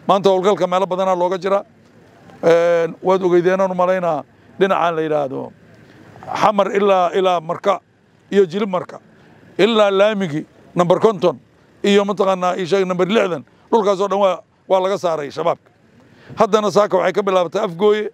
maanta howlgalka meelo badanaa looga jira waad ogeydeenaan u malaynaa dhinacaan la yidhaahdo xamar ilaa ilaa marka iyo jilib marka ilaa laamigi number konton iyo mataqaanaa isheeg number lixdan dhulkaasoo dhan waa waa laga saaray shabaabka haddana saaka waxay ka bilaabatay afgooye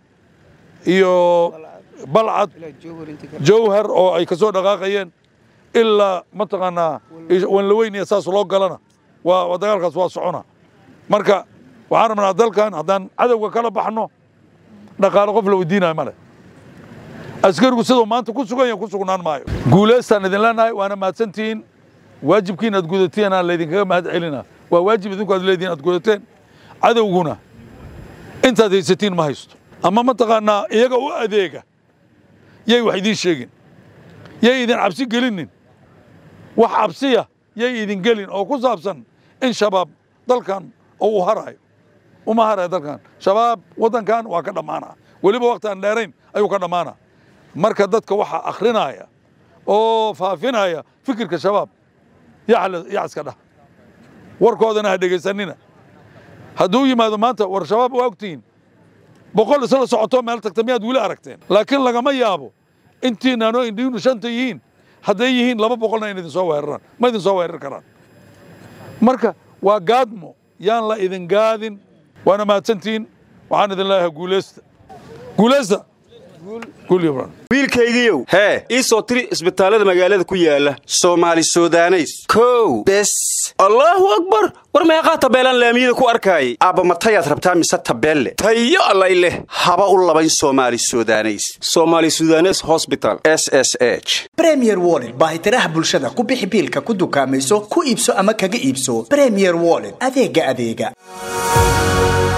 iyo balcad jawhar oo ay kasoo dhaqaaqayeen ilaa mataqaanaa wanlaweyn iyo saas loo galana waa dagaalkaas waa socona marka waxaan rabnaa dalkan haddaan cadowga kala baxno dhaqaale qof la weydiinayo male askarigu siduu maanta ku sugan yahay ku sugnaan maayo guulaystaan idin leenahay waana mahadsantihiin waajibkiin aad gudateen aan laydinkaga mahad celina waa waajib idinku aad leedihin aad gudateen cadowguna intaad haysatiin ma haysto ama mataqaanaa iyaga u adeega yay wax idiin sheegin yay idin cabsi gelinin wax cabsiya yay idin gelin oo ku saabsan in shabaab dalkan oo uu harayo uma harayo dalkan shabaab waddankan waa ka dhammaana weliba waqti aan dheerayn ayuu ka dhammaana marka dadka waxaa akhrinaya oo faafinaya fikirka shabaab yac iska dhah warkoodana ha dhegaysanina hadduu yimaado maanta war shabaab waa ogtihiin boqol isla socoto meel tagta miyaad weli aragteen laakiin lagama yaabo intiinaanoo indhiinu shanta yihiin hadday yihiin laba boqolna in idin soo weeraraan ma idin soo weerar karaan marka waa gaadmo yaan la idin gaadin waana mahadsantihiin waxaan idin leeyahay guulaysta guulaysta wiilkaygiiow hee ii soo tiri isbitaallada magaalada ku yaala soomaali sudaneys kow bes allaahu akbar war meeqaa tabeelaan laamiyada ku arkaayay aabba matayaad rabtaa mise tabeelle tayo allay leh haba u labayn soomaali sudaneys soomaali sudanes hosbital s s h bremier wollet baahitiraha bulshada ku bixi biilka ku dukaamayso ku iibso ama kaga iibso bremier wollet adeega adeega